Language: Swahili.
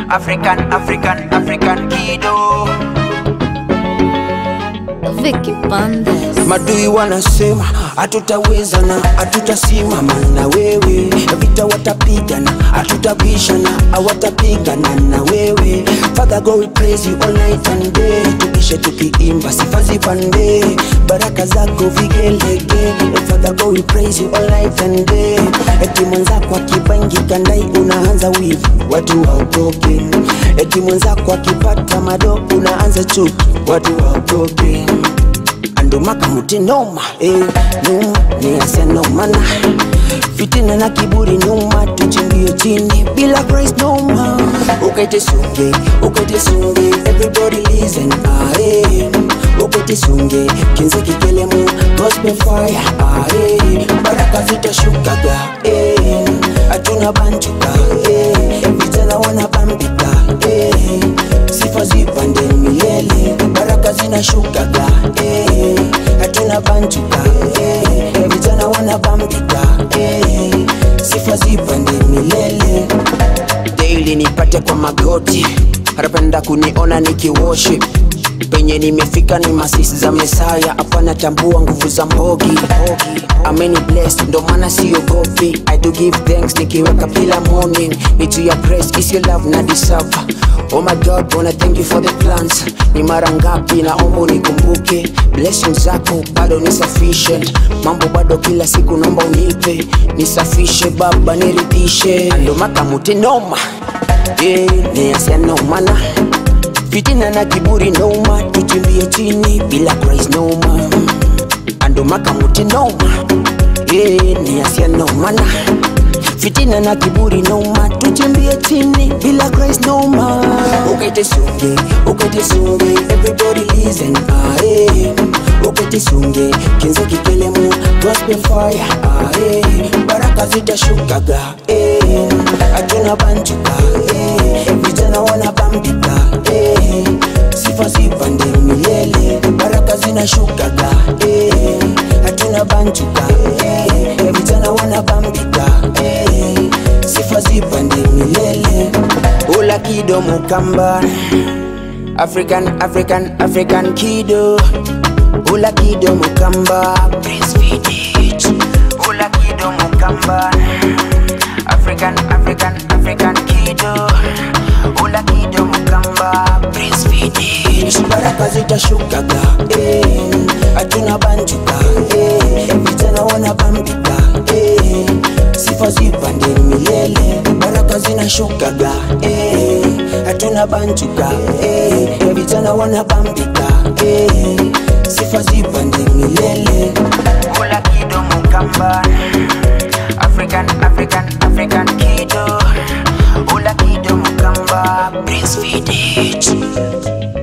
African, African, African kido. Vicky Bandes. Madui wanasema hatutaweza na hatutasimama na wewe, vita watapigana, hatutabishana, hawatapigana na wewe. Father God we praise you all night and day, tukishe tukiimba sifa zipande, baraka zako vigelege. Father God we praise you all night and day, eti mwenzako akibangika ndai unaanza wivu, watu waogope. Eti mwenzako akipata mado unaanza chuki, watu waogope andomaka muti noma eh, numa niasia nomana fitina na kiburi nyuma tuchimbie chini bila Christ noma ukaite sunge ukaite sunge everybody listen ah, eh. ukaite sunge kinze kikelemu gospel fire ah, eh. baraka zitashukaga eh. hatuna banjuka eh. vijana wanabambika eh. sifa zipande milele baraka zinashukaga eh. hatuna banjuka eh. vijana wanabambika eh. sifa zipande milele daily nipate kwa magoti anapenda kuniona nikiworship penye nimefika ni masisi za mesaya hapana tambua nguvu za mbogi ameni blessed ndo maana siogopi i do give thanks nikiweka kila morning nitu ya press is your love na deserve oh my god wanna thank you for the plans ni mara ngapi naomba unikumbuke blessings zako bado ni sufficient mambo bado kila siku naomba unipe nisafishe baba niridhishe ando makamuti noma yeah, niasianomana fitina na kiburi noma tuchimbie chini bila Christ noma ando makamuti noma yeah, niasia nomana fitina na kiburi noma tuchimbie chini bila Christ noma ukaite sunge ukaite sunge everybody listen ah, eh. ukaite sunge kinzo kikelemu gospel fire ah, eh. baraka zitashukaga eh. hatuna banjuka eh. vijana wanabambika eh. sifa zipande milele baraka zinashukaga eh. hatuna banjuka eh. vijana wanabambika eh. sifa zipande milele ula kido mukamba african african african kido ula kido mukamba Prince Vidit ula kido mukamba african african african kido ula kido mukamba Prince Vidit baraka zitashukaga eh, hatuna banjuka eh, vijana wanabambika eh, sifa zipande milele baraka zinashukaga eh, hatuna banjuka eh, vijana wanabambika eh, sifa zipande milele ula kido mukamba African, African, African kido Ula kido mukamba Prince Vidit